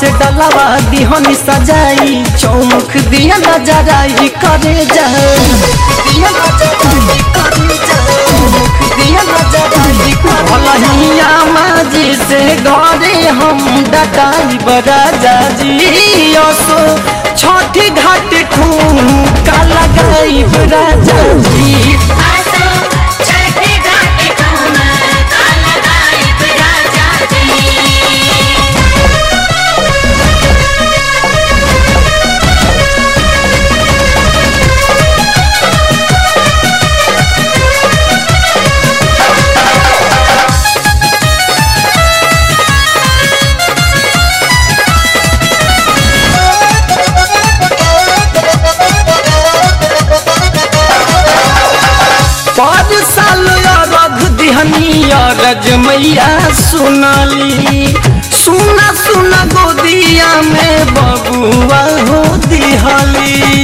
से डलावा दिहनी सजाई चौमुख दिया नजराई करे जा दिया नजराई करे जा चौमुख दिया नजराई भलहिया माजी से घरे हम डटाई बराजा जी असो छठी घाट ठुमका लगाई बराजा जी आसो छठे घाटे ठुमका लगाइब राजा जी पाँच साल रघ दिहनी रज मैया सुनली सुना सुना गोदिया में बबुआ हो दिहली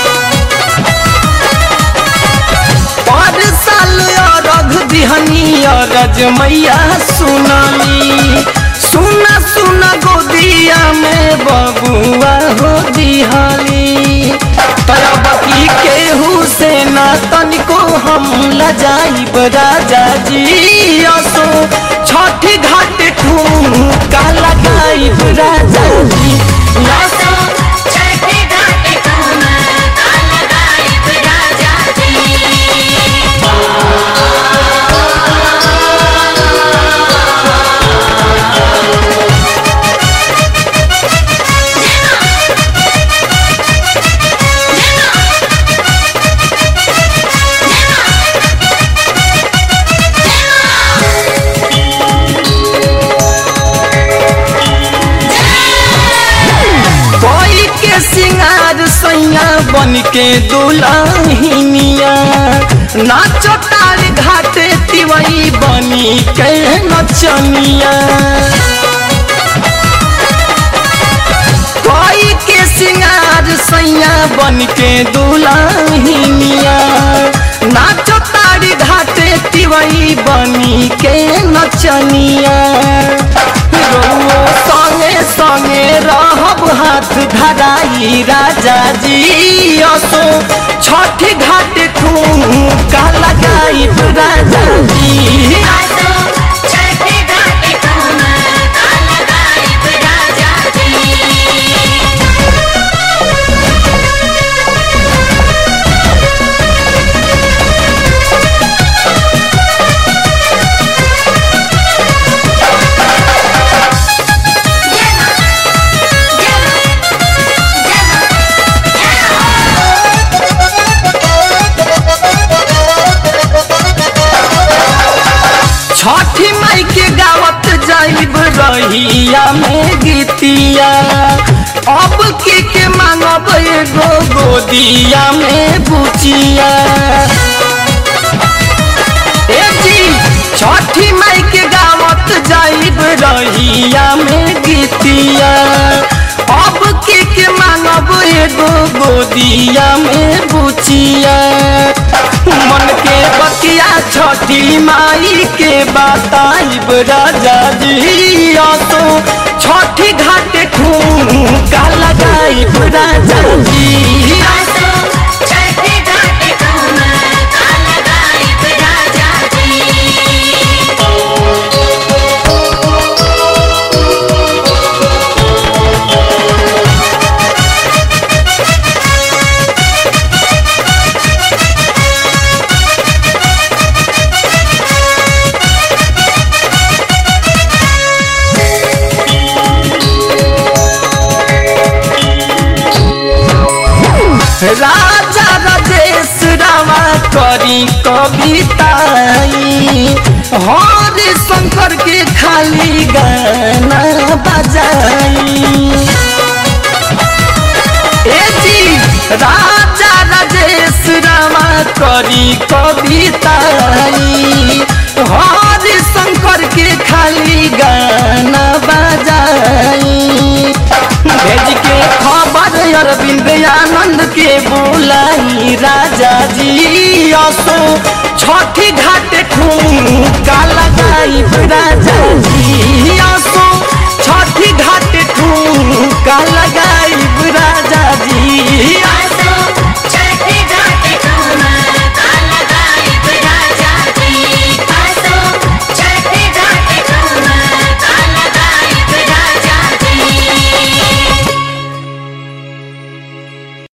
पाँच साल रघ दिहनी रज मैया सुनली सुना सुना गोदिया में बबुआ हो दिहली तरबकी केहू से ना तनिको हम लजाइब राजा जी असो छठ घाट ठुमका लगाइब राजा जी आसो छठे घाटे ठुमका लगाइब राजा जी कोई के सिंगार सैया बन के दुल्हनिया नाचो तार घाटे तिवई बनी के नचनिया कोई के सिंगार सैया बन के दुल्हनिया नाचो तार घाटे तिवई बनी के नचनिया रउओ संगे संगे रहब हाथ धराई राजा जी असो छठ घाट ठुमका लगाई राजा जी आसो छठे घाटे ठुमका लगाइब राजा जी छठी माई के गावत जाइब रहिया में गीतिया अब के के मांगब एगो गोदिया में बुचिया ए जी छठी माई के गावत जाइब रहिया में गीतिया अब के के मांगब एगो गोदिया में बुचिया मन के बतिया छठी माई के बताइब राजा जी तो छठी घाट ठुमका लगाइब राजा जी आसो छठे घाटे ठुमका लगाइब राजा जी राजा राजेश रामा करी कविताई हरे शंकर के खाली गाना बजाई ए जी राजा राजेश रामा करी कविताई हरे शंकर के खाली गाना बजाई भेज के खबर अरविंद आनंद के बोलाई राजा जी असो छठी घाट ठुमका लगाई राजा जी